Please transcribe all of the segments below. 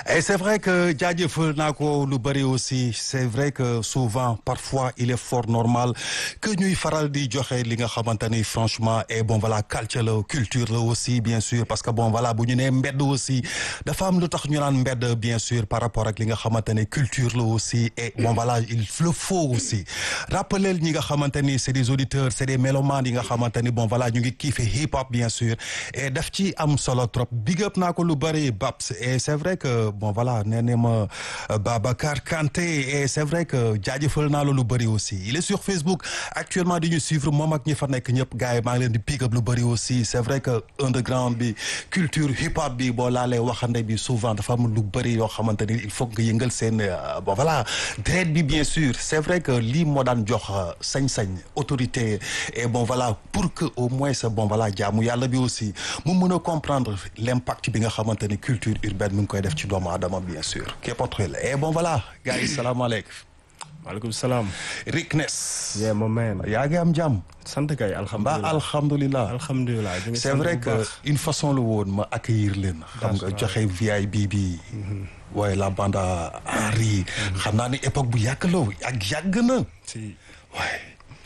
et c'est vrai que jaajëfal naa ko lu bëri aussi c'est vrai que souvent parfois il est fort normal que ñuy faral di joxe li nga xamante ni franchement et bon voilà culture la culture la aussi bien sûr parce que bon voilà bu ñu nee mbedd aussi dafa am lu tax ñu naan mbedd bien sûr par rapport ak li nga xamante ni culture la aussi et bon voilà il le faut aussi rappeler ñi nga xamante ni c'est des auditeurs c'est des mélomanes yi nga xamante ni bon voilà ñu ngi kiife hip hop bien sûr et daf ci am solo trop big up naa ko lu bëri Babs et c'est vrai que bon voilà nee na ma Babacar Kanté et c'est vrai que jaajëfal naa la lu bëri aussi il est sur Facebook actuellement di ñu suivre moom ak ñi fa nekk ñëpp gars yi maa ngi leen di pick up lu bëri aussi c'est vrai que underground bi culture hip hop bi boo laalee waxande bi souvent dafa am lu bëri yoo xamante ni il faut nga yëngal seen bon voilà dret bi bien sûr c'est vrai que lii moo daan jox sañ-sañ autorité et bon voilà pour que au moins bon voilà jaamu yàlla bi aussi mu mën a comprendre l'impact bi nga xamante ni culture urbaine mi ngi koy def ci doomu aadama bien sûr képpatxel et bon voilà gars yi salaamaaleykum maaleykum salaam. Rick Ness. yeah my man. yaa ngi am jàmm. sant kay ba alhamdulilah alhamdulilah. alhamdulilah. c'est vrai que une façon la woon ma accueillir leen. xam nga joxe VIP bi. waaye la bande Henri. xam naa ni époque bu yàgg la ak yàgg na. si. waaye.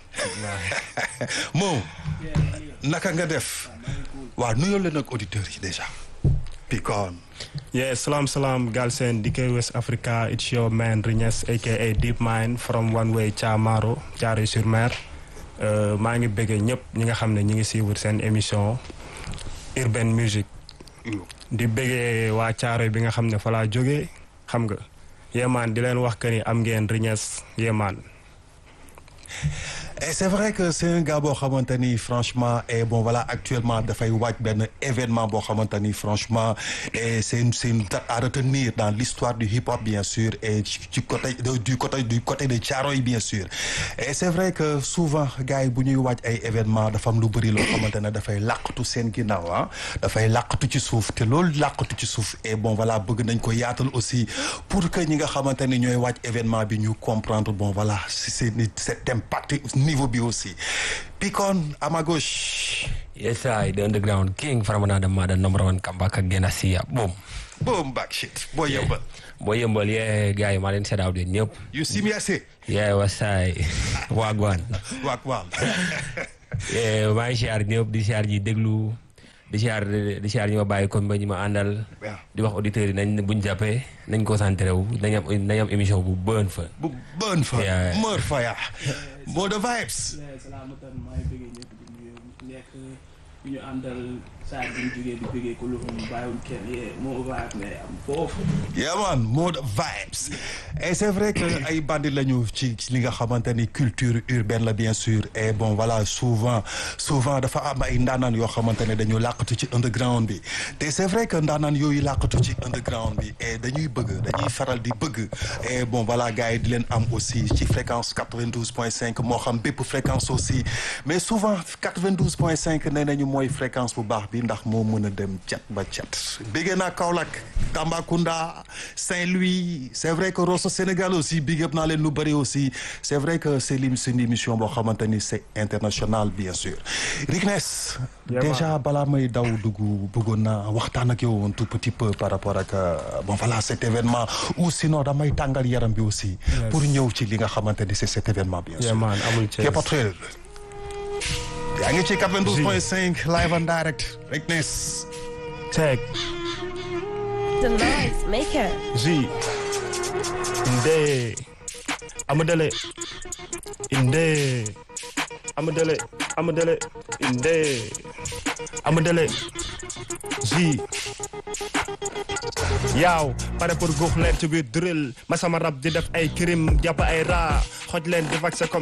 moom. naka nga def. waaw nuyoo leen ak auditeurs yi déjà. Pikon. yeah salaam salaam Galsen DK West Africa it's your man Rignes aka Deep Mind from One Way Thiamaro Thiaroye sur Mer maa ngi bëggee ñëpp ñi nga xam ne ñi ngi suivre seen émission Urban Music di bëggee waa Thiaroye bi nga xam ne fa laa jógee xam nga yéemaan di leen wax que ni am ngeen Rignes yéemaan et c'est vrai que c'est un gars boo xamante ni franchement et bon voilà actuellement dafay waaj benn événement boo xamante ni franchement et c'est une c'est une date à retenir dans l'histoire du hip-hop bien sûr et du côté du côté du côté de Thiaroye bien sûr et c'est vrai que souvent gars yi bu ñuy waaj ay événement dafa am lu bëri loo xamante ne dafay làqatu seen ginnaaw ah dafay làqatu ci suuf te loolu làqatu ci suuf et bon voilà bëgg nañ ko yaatal aussi pour que ñi nga xamante ni ñooy waaj événement bi ñu comprendre bon voilà c'est cet impact niveau bi aussi Pikon à ma gauche Yes, I, the underground king from another mother, number one comeback again. I see ya. Boom. boom back shit boy yëmbal Boy, yëmbal, yeah, gars yi maa leen seet out de ñëpp. you see me assez Yeah, wasaay. Wagwan. waak waal Yeah, maa ngi siyaar ñëpp di siyaar ñi déglu di siyaar di siyaar ñi ma bàyyi comme ba ñi ma àndal. waaw di wax auditeurs yi nañ buñ jàppee nañ concentré wu nañ am nañ am émission bu bën fa. bu bën fa Yeah. mër fa yaa moo de vibes salaamatan maa ngi bëggee ñëpp di nuyu nekk ñu ñu àndal saa bi ñu jógee di bëggee ko lu mu bàyyiwul kenn yee moo vibe ne am foofu yeah man moo de vibes et c'est vrai que ay bandi lañu ci ci li nga xamante ni culture urbaine la bien sûr et bon voilà souvent souvent dafa am ay ndaanaan yoo xamante ne dañu làqatu ci underground bi te c'est vrai que ndaanaan yooyu làqatu ci underground bi et dañuy bëgg dañuy faral di bëgg et bon voilà gars yi di leen am aussi ci fréquence 92.5 moo xam bépp fréquence aussi mais souvent 92.5 nee nañu mooy fréquence bu baax bi ndax moo mën a dem cat ba cat béggee naa Kaolack Tambacounda Saint-Louis c'est vrai que Rosso Sénégal aussi big up naa leen lu bëri aussi c'est vrai que c'est lim c'est une émission boo xamante ni c'est international bien sûr Rignes Yeah, déjà balaa may daw dugg bëggoon naa waxtaan ak yow un tout petit peu par rapport ak euh, bon voilà cet événement ou sinon damay tàngal yaram bi aussi pour ñëw ci li nga xamante ni c'est cet événement bien sûr yéemaan amul ci Képatrel yaa ngi ci 92.5 live and direct Rignes teg The noise maker. Zi Inde Amadele Inde Amadele Amadele Inde Amadele Zi yaaw pare pour guux leen ci biir drill ma sama rab di def ay crime jàpp ay raa xoj leen di vaccé comme